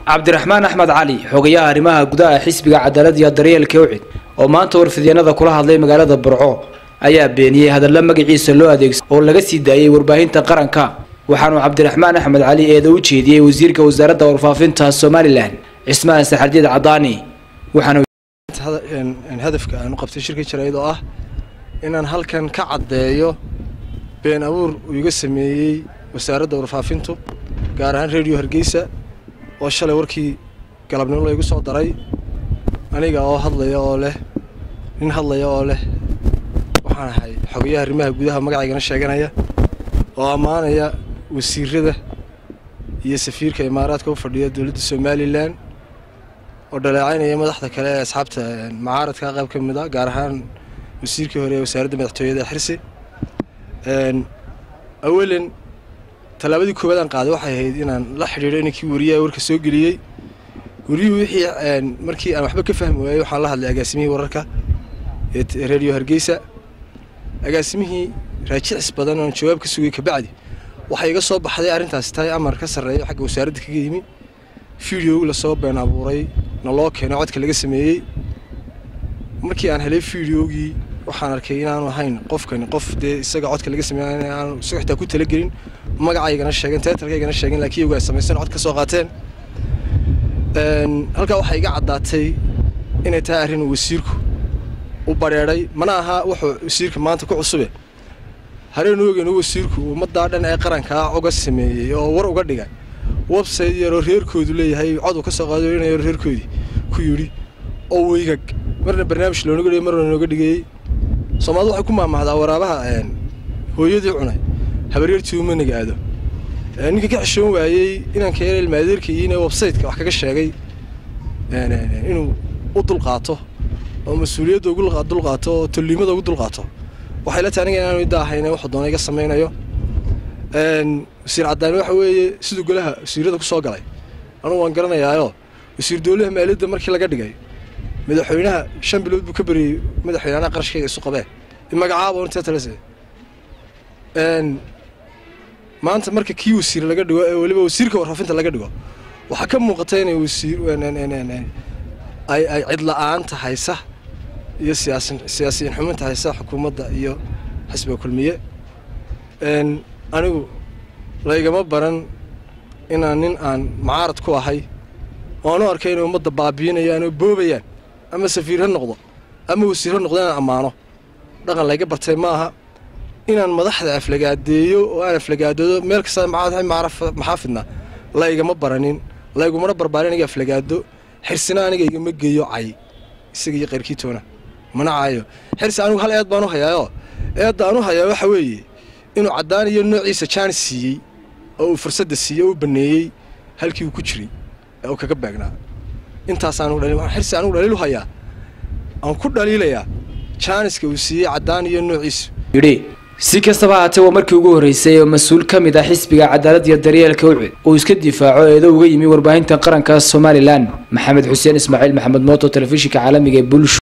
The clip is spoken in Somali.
cabdiraxmaan axmed cali xogayaha arrimaha gudaha xisbiga cadaalad iyo daryeelka ucid oo maanta warfideenada kula hadlay magaalada burco ayaa beeniyey hadalla magaciisa loo adeegsa oo laga sii daayey warbaahinta qaranka waxaanuu cabdiraxmaan axmed cali eeda u jeediyey wasiirka wasaaradda warfaafinta somalilan cismaan saxardiid cadaani waxaana hadafka aan u qabtay shirka jarayd oo ah inaan halkan ka caddeeyo been abuur uu iga sameeyey wasaaradda warfaafintu gaar ahaan rediyo hargeysa oo shalay warkii galabnimo laygu soo daray aniga oo hadlaya oo leh nin hadlaya oo leh waxaan ahay xogayaha arrimaha gudaha magacaygana sheeganaya oo ammaanaya wasiirada iyo safiirka imaaraadka u fadhiya dowladda somalilan oo dhaleecaynaya madaxda kale ee asxaabta macaaradka qayb ka mid a gaar ahaan wasiirkii hore ee wasaaradda madaxtooyada xirsi awalan tallaabadii koowaad aan qaaday waxay ahayd inaan la xidhiidho ninkii wariyaha warka soo geliyey wariyuhu wixii markii aan waxba ka fahmi waayey waxaan la hadlay agaasimihii wararka ee reediyo hargeysa agaasimihii raajicis badan oon jawaab ka sugay kabacdi waxay iga soo baxday arrintaasi tahay amar ka sarreeya xagga wasaaradda kaga yimi fideogu lasoo been abuuray na loo keeno codka laga sameeyey markii aan helay fideogii waxaan arkay inaanu ahayn qofkani qof dee isaga codka laga sameey aanu isaga xitaa ku talagelin magacaygana sheegen teetalkaygana sheegen laakiin iyagu ay samaysan cod ka soo qaateen halkaa waxaa iga caddaatay inay tahay arrin uu wasiirku u badheedhay mana aha wuxuu wasiirka maanta ku cusube hareenu ogeyn uu wasiirku ummaddaa dhan ee qarankaa uga sameeyey oo war uga dhigay website yaroo reerkoodu leeyahay cod uu ka soo qaado inayo reerkoodii ku yidhi oo weygag marna barnaamij loonaga dhigay marna nooga dhigayey soomaalida waxay ku maamahdaa waraabaha hooyadii cunay habaryartii uma nagaado ninka ka xishoon waayey inanka yar ilmaadeerkayiin ee websayteka wax kaga sheegay inuu u dulqaato oo mas-uuliyadda ugu dulqaato oo tolliimada ugu dulqaato waxay la tahay aniga inaanu idda ahayne wuxuu doona iga samaynayo wasiir caddaani waxa weeye siduu golaha wasiirada ku soo galay anugu waan garanayaayo wasiir dowlaha maaliyadda markii laga dhigay madaxweynaha shan bilood buu ka beriyey madaxweynaha qarashkayga isu qabee magacaaba un teetalese maanta marka kii wasiir laga dhigo ee weliba wasiirka warfaafinta laga dhigo waxaa ka muuqata inay wasiir ay ay cidla-aanta haysa iyo siyaasin siyaasiyiin xuminta haysa xukuumadda iyo xisbiga kulmiye anigu laygama baran inaan nin aan macaarad ku ahay oanu arkay inay ummadda baabiinayaan oo boobayaan ama safiir ha noqdo ama wasiir ha noqdo inaan ammaano dhaqan layga bartay ma aha inaan madaxda aflagaadeeyo oo aan aflagaadoodo meel kasta maxaafidna laygama baranin laygumana barbaarin aniga aflagaado xirsina aniga igama geeyo cay isaga iyo qayrkiitoona mana caayo xirsi anigu hal eed baan u hayaayoo eedda aan u hayaa waxa weeye inuu caddaan iyo noociisa jaanis siiyey oo uu fursadda siiyey oo u banneeyey halkii uu ku jiray ee uu kaga beegnaa intaas xirsi anigu dhaliilu hayaa aan ku dhaliilayaa jaaniska uu siiyey caddaan iyo noociisu yidhi si kastaba haatee waa markii ugu horreysay oo mas-uul ka mid ah xisbiga cadaalad iyo daryeelka ucid uu iska difaaco eedo uga yimi warbaahinta qaranka somalilan maxamed xuseen ismaaciil maxamed mooto telefishinka caalamiga ee bulsho